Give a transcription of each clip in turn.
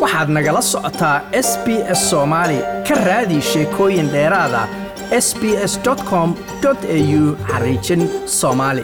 waxaad nagala socotaa s b s soomaali ka raadi sheekooyin dheeraada s b s com au xariijin soomaali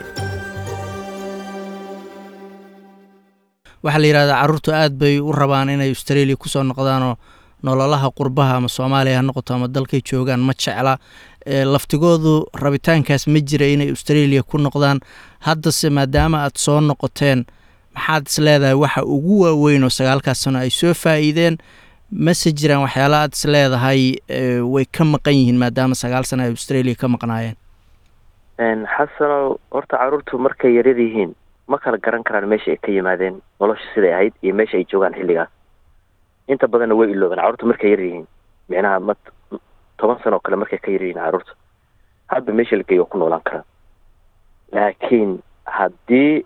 waxaa la yidhahdaa carruurtu aad bay u rabaan inay australia kusoo noqdaanoo nololaha qurbaha ama soomaaliya ha noqoto ama dalkay joogaan ma jecla laftigoodu rabitaankaas ma jira inay australia ku noqdaan haddase maadaama aad soo noqoteen maxaad is leedahay waxa ugu waaweyn oo sagaalkaas sano ay soo faa'iideen mase jiraan waxyaala aad is leedahay way ka maqan yihiin maadaama sagaal sano ay australia ka maqnaayeen xasanow horta carruurtu markay yaryar yihiin ma kala garan karaan meesha ay ka yimaadeen nolosha siday ahayd iyo meesha ay joogaan xilligaas inta badanna way iloobeen carruurtu markay yar yihiin micnaha ma toban sano oo kale markay ka yar yihiin carruurta hadba meesha la geeyo waa ku noolaan karaa laakiin haddii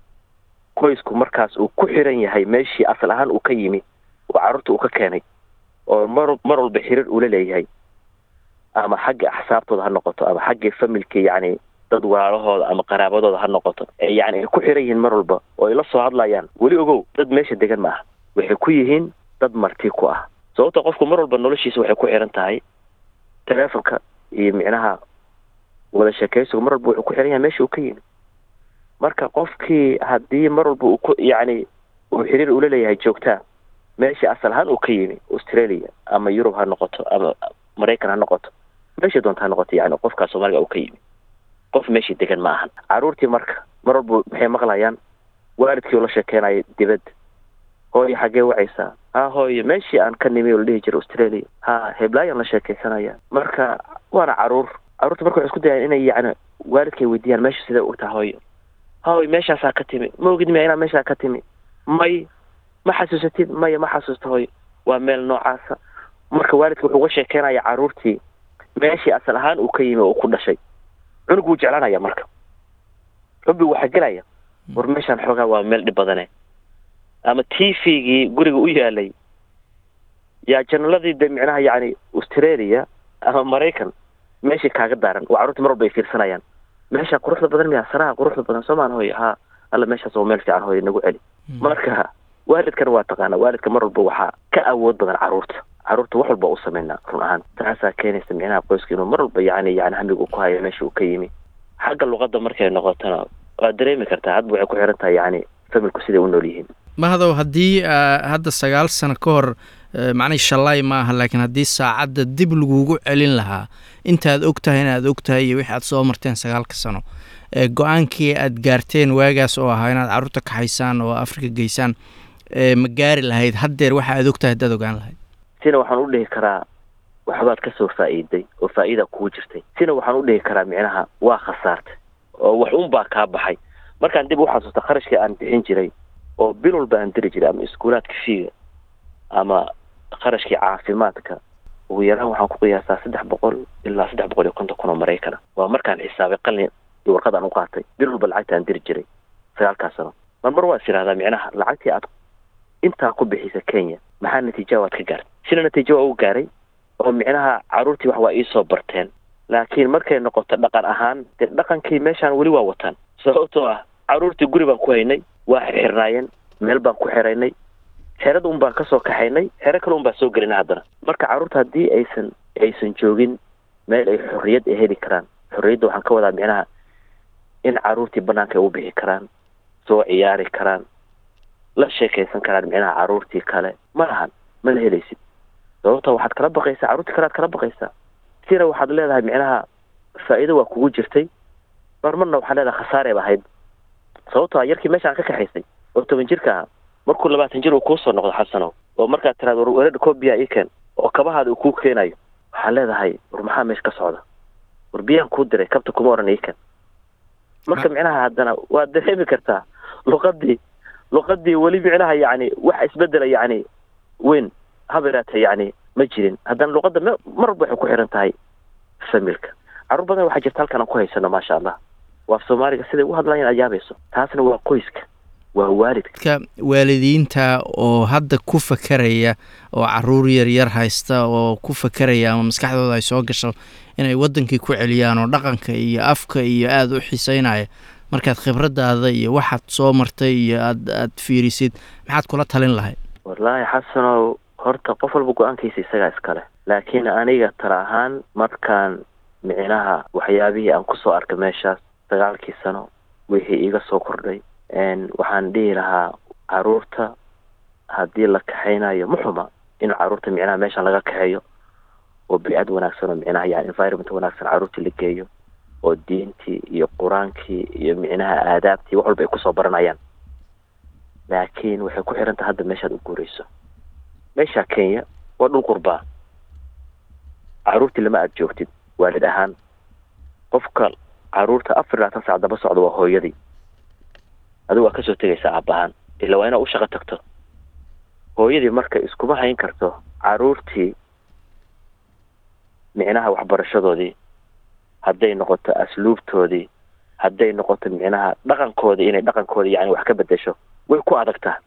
qoysku markaas uu ku xiran yahay meeshii asal ahaan uu ka yimi oo carruurta uu ka keenay oo mar mar walba xiriir ula leeyahay ama xagga axsaabtooda ha noqoto ama xagga familka yacni dad walaalahooda ama qaraabadooda ha noqoto yani ay ku xiran yihiin mar walba oo ay la soo hadlayaan weli ogow dad meesha degan ma aha waxay ku yihiin dad marti ku ah sababto qofku mar walba noloshiisa waxay ku xiran tahay teleefonka iyo micnaha wada sheekaysigu mar walba wuxuu ku xiran yahay meesha uu ka yimi marka qofkii haddii mar walba uu ku yacni uu xiriir ula leeyahay joogtaa meeshii asal ahaan uu ka yimi australia ama yurub ha noqoto ama maraykan ha noqoto meesha doonta ha noqoto yani qofkaa soomaaliga uu ka yimi qof meeshii degan ma ahan carruurtii marka mar walba maxay maqlayaan waalidkii oo la sheekeynayo dibadda hooyo xaggee wacaysaa ha hooyo meeshii aan ka nimi oo la dhihi jira australia ha heblaayaan la sheekeysanaya marka waana carruur carruurta marka waxay isku dayaan inay yacni waalidkay weydiiyaan meesha sidee u taha hooyo hooy meeshaasaa ka timi ma ogid miya inaa meeshaa ka timi may ma xasuusatid maya ma xasuusta hooyo waa meel noocaasa marka waalidka wuxuu uga sheekeynaya carruurtii meeshii asal ahaan uu ka yimi oo uu ku dhashay cunug wuu jeclaanaya marka xubbi waxaa gelaya war meeshaan xoogaa waa meel dhib badane ama t v-gii guriga u yaalay yaa janaladii de micnaha yacni australia ama maraykan meeshii kaaga daaran oo carruurtii mar walba ay fiirsanayaan meeshaa quruxda badan miya saraha quruxda badan soomaan hooy haa alla meeshaas oo meel fiican hooy nagu celi marka waalidkana waa taqaana waalidka mar walba waxaa ka awood badan carruurta carruurta wax walba u sameynaa run ahaan taasaa keenaysa micnaha qoyska inuu mar walba yacni yani hamiga uu ku hayo meesha uu ka yimi xagga luqadda markay noqotona waad dareemi kartaa hadba waxay ku xiran tahay yacni familku siday u nool yihiin mahadow haddii hadda sagaal sano ka hor macnii shallaay ma aha laakiin haddii saacadda dib lagugu celin lahaa intaad og tahay inaad og tahay iyo wixii aad soo marteen sagaalka sano go-aankii aad gaarteen waagaas oo ahaa inaad carruurta kaxaysaan oo afrika geysaan ma gaari lahayd haddeer waxa aad og tahay haddaad ogaan lahayd sina waxaan u dhihi karaa waxbaad ka soo faa'iiday oo faa'iida kugu jirtay sina waxaan u dhihi karaa micnaha waa khasaartay oo wax un baa kaa baxay markaan dib u xasuusta kharashkii aan bixin jiray oo bil walba aan diri jiray ama iskuulaadka fiiga ama kharashkii caafimaadka ugu yaraan waxaan ku qiyaasaa saddex boqol ilaa saddex boqol iyo konton kun oo maraykana waa markaan xisaabay qalin iyo warqad aan u qaatay bil walba lacagta aan diri jiray sagaalkaas sano mar mar waa is idhahdaa micnaha lacagtii aad intaa ku bixisa kenya maxaa natiija waad ka gaartay sina natiijo waa u gaaray oo micnaha carruurtii wax waa iisoo barteen laakiin markay noqoto dhaqan ahaan dee dhaqankii meeshaan weli waa wataan sababtoo ah carruurtii guri baan ku haynay waa xirxirnaayeen meel baan ku xiraynay xerada un baan kasoo kaxaynay xero kale un baan soo gelinay haddana marka carruurta haddii aysan aysan joogin meel ay xorriyad ay heli karaan xorriyadda waxaan ka wadaa micnaha in carruurtii banaanka ay u bixi karaan soo ciyaari karaan la sheekaysan karaan micnaha carruurtii kale ma lahan mana helaysid sababta waxaad kala baqaysaa carruurtii kale aad kala baqaysaa sina waxaad leedahay micnaha faa'iido waa kugu jirtay mar marna waxaad leedahay khasaareeba ahayd sababto a yarkii meeshaan ka kaxaysay oo toban jirka aha markuu labaatan jir uu kuusoo noqdo xasanow oo markaad tiraad war weerada koobiya ii keen oo kabahaada uu kuu keenayo waxaad leedahay war maxaa meesha ka socda war biyaan kuu diray kabta kuma oran ii keen marka micnaha haddana waad dareemi kartaa luqadii luqadii weli micnaha yacni wax isbedela yacni weyn habeeraatee yacni ma jirin haddana luqadda m mar walba waxay ku xiran tahay familka carruur badan waxaa jirta halkan aan ku haysano maasha allah waa af soomaaliga siday u hadlayaan aad yaabayso taasna waa qoyska waa waalidka waalidiinta oo hadda ku fakeraya oo caruur yaryar haysta oo ku fakeraya ama maskaxdooda ay soo gasho inay wadankii ku celiyaan oo dhaqanka iyo afka iyo aada u xiseynaya markaad khibradaada iyo waxaad soo martay iyo aad aad fiirisid maxaad kula talin lahayd wallaahi xasanow horta qof walba go-aankiisa isagaa iskale laakiin aniga tala ahaan markaan micnaha waxyaabihii aan kusoo arkay meeshaas sagaalkii sano wixii iga soo kordhay waxaan dhihi lahaa caruurta haddii la kaxaynayo ma xuma in caruurta micnaha meeshan laga kaxeeyo oo bicad wanaagsan oo micnaha yani environment wanaagsan caruurtii la geeyo oo diintii iyo qur-aankii iyo micnaha aadaabtii wax walba ay kusoo baranayaan laakiin waxay ku xiran tahay hadda meeshaad u guurayso meesha kenya waa dhul qurbaa caruurtii lama aad joogtid waalid ahaan qofka caruurta afar labaatan saac daba socda waa hooyadii adigu waa kasoo tegaysaa aabbahaan ila waa inaad u shaqo tagto hooyadii marka iskuma hayn karto caruurtii micnaha waxbarashadoodii hadday noqoto asluubtoodii hadday noqoto micnaha dhaqankoodii inay dhaqankoodii yani wax ka bedesho way ku adagtaa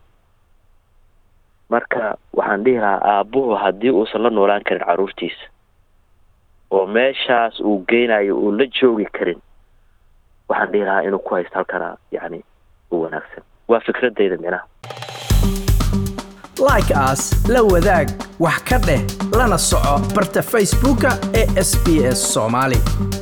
marka waxaan dhihi lahaa aabbuhu haddii uusan la noolaan karin caruurtiisa oo meeshaas uu geynayo uu la joogi karin waxaan dhihi lahaa inuu ku haysto halkana yani u wanaagsan waa fikradayda micnaha like as la wadaag wax ka dheh lana soco barta facebooka ee sb s soomaali